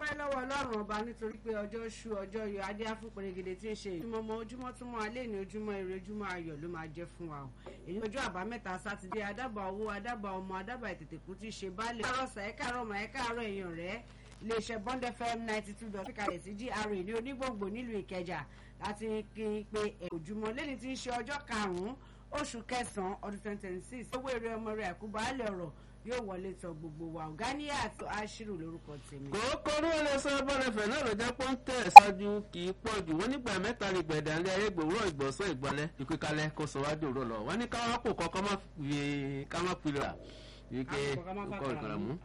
dúpẹ́ lọ́wọ́ ọlọ́run ọba nítorí pé ọjọ́ ṣú ọjọ́ yọ adé afúnpẹ̀rẹ̀gẹ̀dẹ̀ tí ń ṣe ìtumọ̀ ọmọ ojúmọ́ túmọ̀ alẹ́ ní ojúmọ́ ire ojúmọ́ ayọ̀ ló máa jẹ́ fún wa o èyí ọjọ́ àbámẹ́ta sátidé adábà owó adábà ọmọ adábà ìtètèkú ti ṣe baálé kárọ̀sà ẹ̀ káàárọ̀ mà ẹ̀ káàárọ̀ èèyàn rẹ̀ iléeṣẹ́ bond fm ninety two dot kalẹ̀ sí gra ní onígbòǹgbò nílùú ìkẹjà láti kí n pe ojúmọ́ lẹ́ni tí ń ṣe ọjọ́ karùn-ún oṣù kẹsàn-án ọdún twenty twenty six owó èrè ọmọ rẹ̀ àkúbálẹ̀ ọ̀rọ̀ yóò wọlé tọ gbogbo wa ọ̀gáníyà àti aṣírù lórúkọ tèmi. kòókò orí wọn lè sọ bọ́lẹ̀fẹ̀ náà ló jẹ́ pọ́ńtẹ̀ ṣáájú kì í pọ̀ jù wọ́n nígbà mẹ́ta lè gbẹ̀dẹ̀ alẹ́ ayé gbòòrò ìgbọ̀nsán ìgbọ́lẹ̀ ìpínkalẹ̀ kó sọ wájú òró lọ wọ́n ní káwọn kò kọ́ ká má fi lè rà wípé Ká má kọ́ ká má kọ́ fàkàrà ìkàrà mú. mú